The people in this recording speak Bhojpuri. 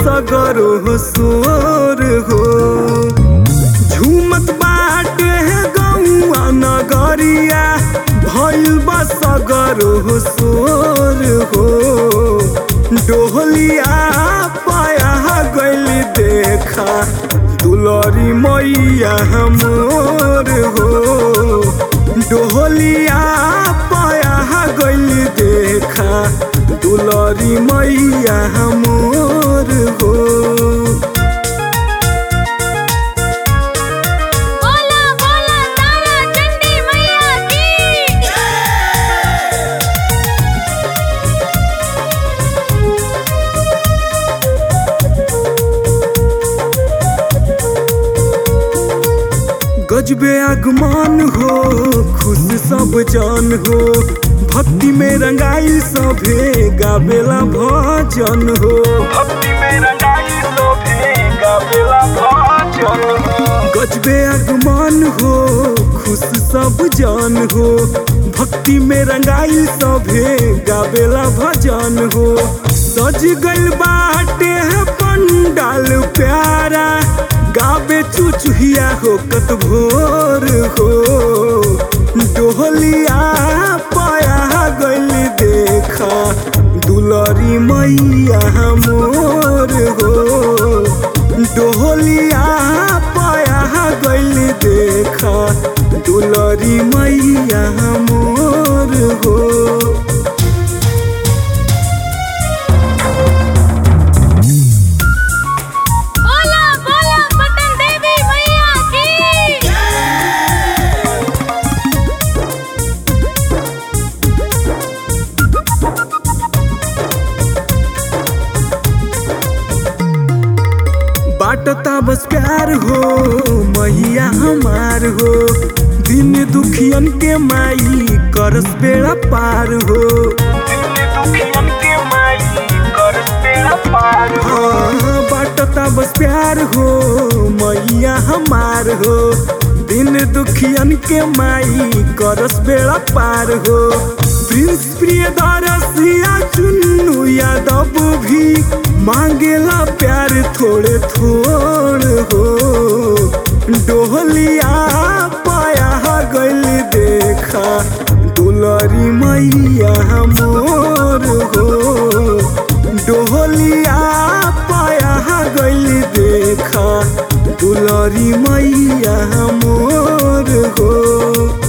सगरो सोर हो झूमत बाटे गौआ नगरिया भइल बा सगरो सोर हो डोहलिया पाया गइल देखा दुलरी मैया मोर हो डोहलिया पाया गइल देखा दुलरी मैया मोर हो बोला बोला तारा चंडी मैया की गजबे आगमान हो खुश सब जान हो भक्ति में रंगाई सभे गावेला भजन हो भक्ति में रंगाई सभे गावेला भजन हो गजबे आगमान हो खुश सब जान हो भक्ति में रंगाई सभे गावेला भजन हो सज गइल बाटे है पंडाल प्यारा गावे चुचुहिया हो कत भोर हो डोहलिया पाया गइल देखा दुलरी मैया मोर हो डोहलिया पाया गइल देखा दुलरी मैया मोर हो बोला बोला पटन देवी मैया की बाटता बस प्यार हो मैया हमार हो दिन दुखियन के माई करस बेड़ा पार हो हाँ, बाटता बस प्यार हो मैया हमार हो दिन दुखियन के माई करस बेड़ा पार हो प्रिंस प्रिय दरसिया चुन्नू यादव भी मांगेला प्यार थोड़े थोड़ हो डोहलिया पाया गइल देखा दुलरी मैया मोर हो डोहलिया पाया गइल देखा दुलरी मैया मोर हो